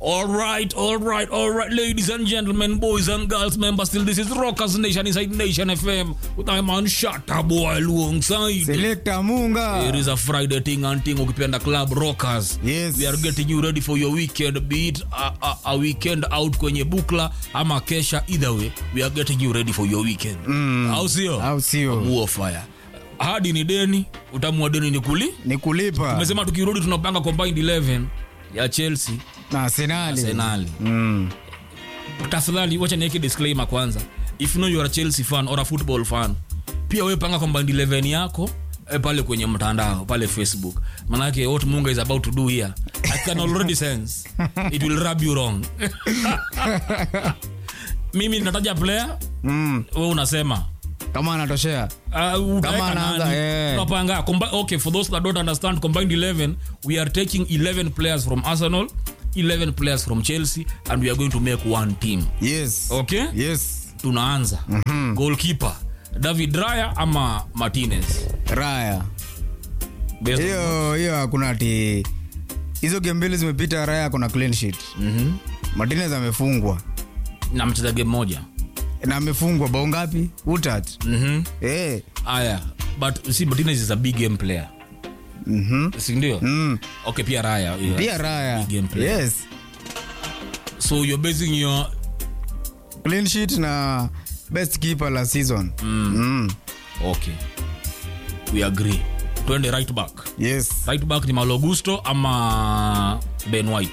All right, all right, all right, ladies and gentlemen, boys and girls, members, still this is Rockers Nation inside Nation FM with my man Shatta Boy alongside. Selector Munga. It is a Friday thing and thing ukipenda club rockers. Yes. We are getting you ready for your weekend, be it a, a, a weekend out kwenye bukla ama kesha, either way, we are getting you ready for your weekend. Mm. Au sio? Au sio? War fire. Hadi ni deni, utamua deni ni kuli. Ni kulipa Tumesema tukirudi tunapanga combined 11 ya Chelsea, na Arsenali. Arsenal. Mm. tafadhali wacha niweke disclaimer kwanza if you know you are a chelsea fan or a football fan pia we panga combined 11 yako eh, pale kwenye mtandao pale facebook manake what munga is about to do here i can already sense it will rub you wrong mimi nataja player Mm. we unasema Kama anatoshea. Uh, utaweka anaanza, nani? eh. Tunapanga. Combi- okay for those that don't understand combined 11 we are taking 11 players from arsenal 11 players from chelsea and we are going to make one team Yes. okay Yes. tunaanza mm-hmm. goalkeeper david raya ama martinez Raya. Best- Hiyo hiyo hakuna ati hizo game mbili zimepita Raya kuna clean sheet. Mhm. Martinez amefungwa. na mcheza game moja Na amefungwa bao ngapi? Utat. Mhm. Eh. aya but see martinez is a big game player Mhm. sindio Mm. okay pia raya yeah. Pia Raya. Big game player. Yes. so you're basing your Clean sheet na best keeper la season. Mm. okay we agree twende right back Yes. right back ni malogusto ama ben white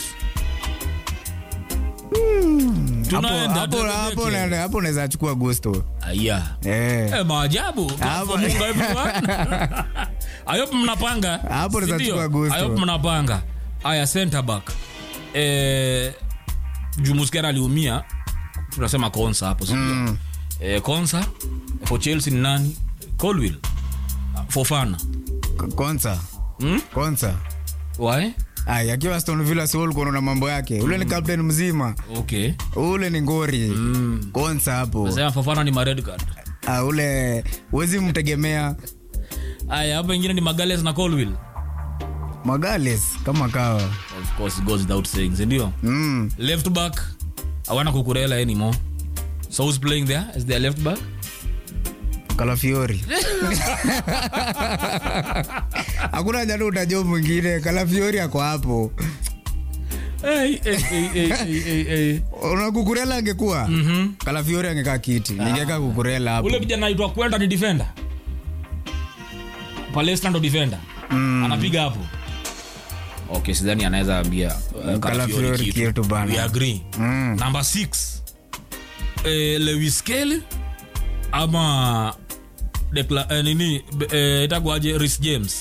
Hapo Tunaenda, hapo tuende hapo kile. na- hapo unaweza chukua Gusto. aya Eh. Eh, maajabu Hapo- Mungu everyone. I hope mnapanga Hapo Si tunachukua ndio? gusto. I hope mnapanga aya center back eh, jumuskera aliumia tunasema konsa hapo sindio Mm. eh, konsa for chelsea ni nani colwill fofana K- Konsa. hmm? Konsa. why Ay, akiwa Aston Villa si ulikuwa unaona mambo yake. Ule ni captain mzima. okay Ule ni ngori. mm. Konsa hapo. sema fofana ni mared card Ah, ule huwezi mtegemea aya hapa ingine ni magales na colwill Magales kama kawa. of course it goes without saying sindio Mm. left back awana kukurela anymore so who's playing there is their left back Kalafiori. Hakuna jana utajua mwingine. Kalafiori ako hapo. hey, hey, hey, hey, hey, hey, hey. Una kukurela angekuwa. Mhm. Kalafiori angekaa kiti. Ningekaa kukurela hapo. ule kijana naitwa kwenda ni defender palestra ndo defender Mm. anapiga hapo okay sidhani anaweza ambia uh, Calafiori Calafiori kitu. kitu bana. we agree Mm. number 6 eh, lewis kelly ama Decla, eh, nini eh, itakuaje Reece james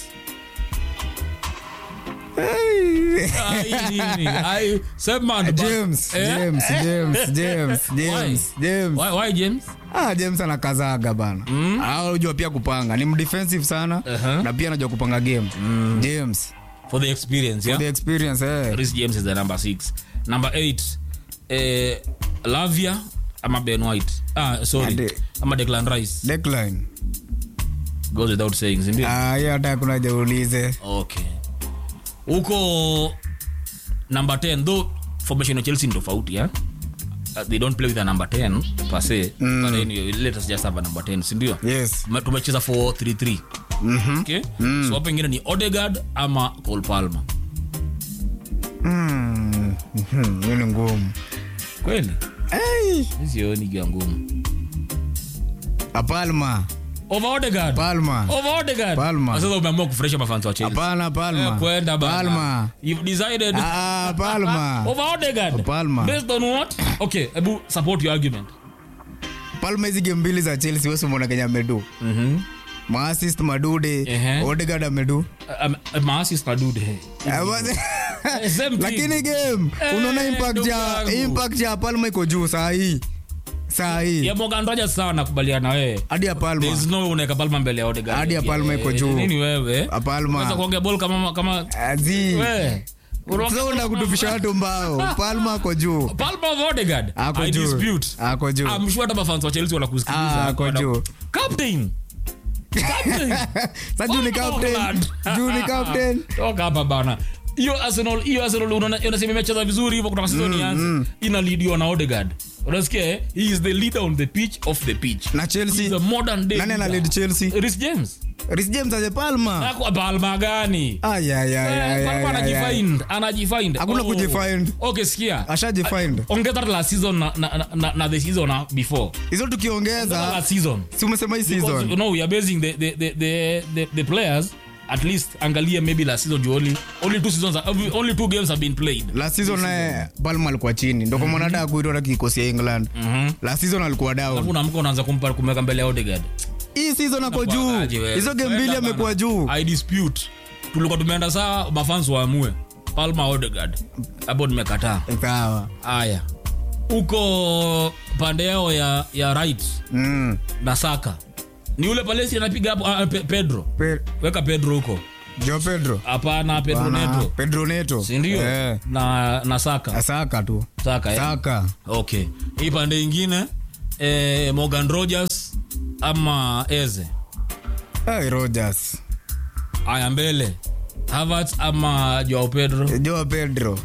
Ai, nini? Ai, sema ndo ba- James, Eh? James, James, James, James, James. Why, why James? Ah, James anakazaga bana. Mm. Anajua pia kupanga. Ni mdefensive sana Uh-huh. na pia anajua kupanga game. James. For the experience, yeah? The experience eh. Reece James is the number six. Number eight, eh, Lavia ama Ben White. Ah, sorry. Ade- Ama Declan Rice. Decline. Goes without saying, si ndio? Ah, hiyo hata kuna jaulize. Okay. Huko number 10 though formation ya Chelsea ni tofauti, yeah? Uh, they don't play with a number 10 per se. But anyway, let us just have a number 10, si ndio? Yes. Tume- Tumecheza 4-3-3. Mhm. Okay? So hapo ingine ni Odegaard ama Cole Palmer. Mm. Mhm, Hiyo ni ngumu. Kweli? Hey. Sioni gia ngumu. Palma. Over Odegaard. Palma. Over Odegaard. Palmer. Sasa umeamua kufurahisha mafans wa Chelsea. Hapana Eh, Palma. kwenda bana. Palma. You've decided Ah, Palma. over Odegaard. Palmer. Based on what? Okay, hebu support your argument. Palma hizi game mbili za Chelsea wewe umeona Kenya amedu. Mhm. Maassist Madude, Ehe. Odegaard amedu. Um, maassist na dude. hey. Ah, but- Eh, same thing. lakini game Eh, unaona impact ndugu ya yangu. impact ya Palma iko juu saa hii saa hii Ya Morgan Rogers sawa nakubaliana wewe. hadi ya Palma There is no way unaweka Palmer mbele ya Odegaard. Hadi ya Palmer iko Eh, juu. Nini wewe? Ya Palmer. Unaweza kuongea ball kama kama azi wewe. Unaongea sasa ball una kutufisha watu mbao Palma ako juu Palmer of Odegaard. ako I juu dispute. ako juu I'm sure hata mafans wa Chelsea wanakusikiliza. Ah, ako juu. Captain. Captain. sasa juu ni Oh, captain Holland. juu ni captain toka hapa bana hiyo arsenal hiyo arsenal unaona unasema imecheza vizuri hivyo kutoka season ianze ina leadiwa na odegaard unasikia eh? he is the leader on the pitch off the pitch na He's chelsea a modern day nani ana leader. lead chelsea Reece James Reece james aje palma Ako palma gani Ay, ay, ay, ay, Eh, ay, Palma ay, ay. anajifind anajifind Hakuna Oh. kujifind. okay sikia ashajifind ongeza hata last season na, na, na, na the season na before hizo Ongeza tukiongeza last season si umesema hii Because, you season know we are basing the the, the, the, the, the players at least angalia maybe last season juu only only two seasons are- only two games have been played last season naye palma alikuwa chini ndo kwa maana hata kuitwa hata kikosi ya england last season alikuwa alafu down unaamka unaanza kumpa kumweka mbele ya Odegaard hii season ako juu Aje wewe. hizo game Kwenda mbili bana. amekuwa juu I dispute tulikuwa tumeenda saa mafans waamue Palma Odegaard hapo nimekataa sawa haya uko pande yao ya, ya right mm. na saka ni ule palesi anapiga hapo ah, pe, pedro Pe- weka pedro huko jo pedro hapana pedro Bana, neto pedro neto sindio Eh, na, na saka saka tu saka eh? saka okay hii pande ingine eh, morgan rogers ama eze hey, rogers aya mbele havert ama joao pedro jo pedro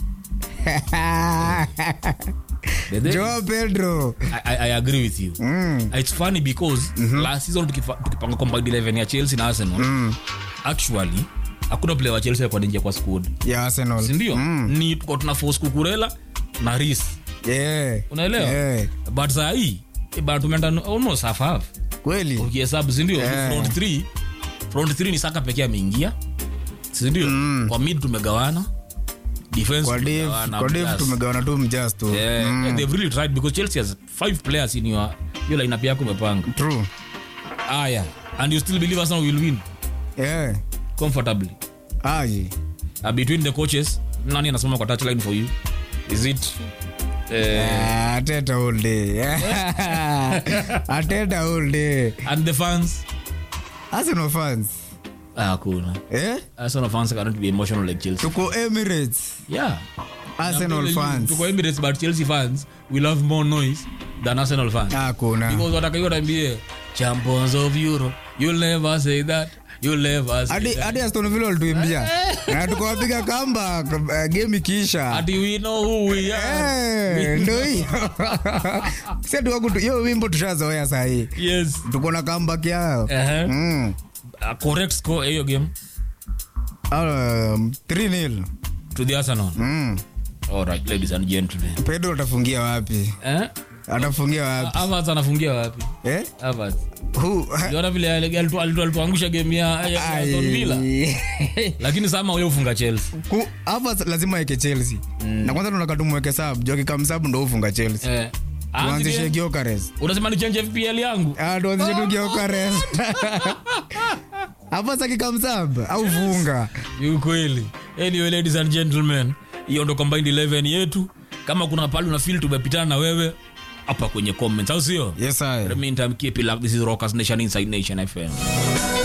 Bedhe- jo pedro I, I, I agree with you mm. it's funny because last season tukifa- tukipanga combined 11 ya chelsea na arsenal actually hakuna player wa chelsea alikuwa anaingia kwa squad ya arsenal sindio mm. ni tuko tuna force kukurela na ris yeah. unaelewa Yeah. but saa hii eh, bado tumeenda almost half half kweli ukihesabu sindio Yeah. front 3 front 3 ni saka pekee ameingia sindio kwa mid tumegawana defense kwa div tumegawana, kwa div plus. tumegawana tu mjas tu Yeah, yeah, they've really tried because chelsea has five players in your hiyo lineup yako umepanga true aya and you still believe arsenal will win yeah. comfortably aji uh, between the coaches nani anasimama kwa touchline for you is it uh, Ah, ateta all day ateta all day and the fans arsenal fans Ah, hakuna eh arsenal fans cannot be emotional like chelsea tuko emirates yeah arsenal I'm telling you, fans tuko emirates but chelsea fans will have more noise than arsenal fans hakuna because watakaiwa tambie champions of europe you'll never say that you'll never say hadi that hadi aston villa walituimbia na tukawapiga kamba uh, game ikiisha Ati we know who we are Eh, ndo hiyo satuwaku hiyo wimbo tushazoea sahii yes tuko na comeback yao uh-huh. mm. uh, correct score hiyo game um, 3-0 to the arsenal mm. all right ladies and gentlemen pedro atafungia wapi eh atafungia wapi Havertz anafungia wapi eh? Havertz Who? Uliona vile alitu- alitu- alituangusha game ya ya- ya Aston Villa Ai. lakini sama wewe ufunga Chelsea Ku- hapa lazima eke chelsea na kwanza tunataka tumweke sub juu akikamsub ndo ufunga chelsea eh tuanzishe Anzi- giokares unasema ni change FPL yangu tuanzishe tu giokares hapa sakikamsub au funga ni ukweli anyway ladies and gentlemen hiyo ndo combined 11 yetu kama kuna pale una feel tumepitana na wewe hapa kwenye comments au sio yes I. meantime keep it like this is rockers nation inside nation fm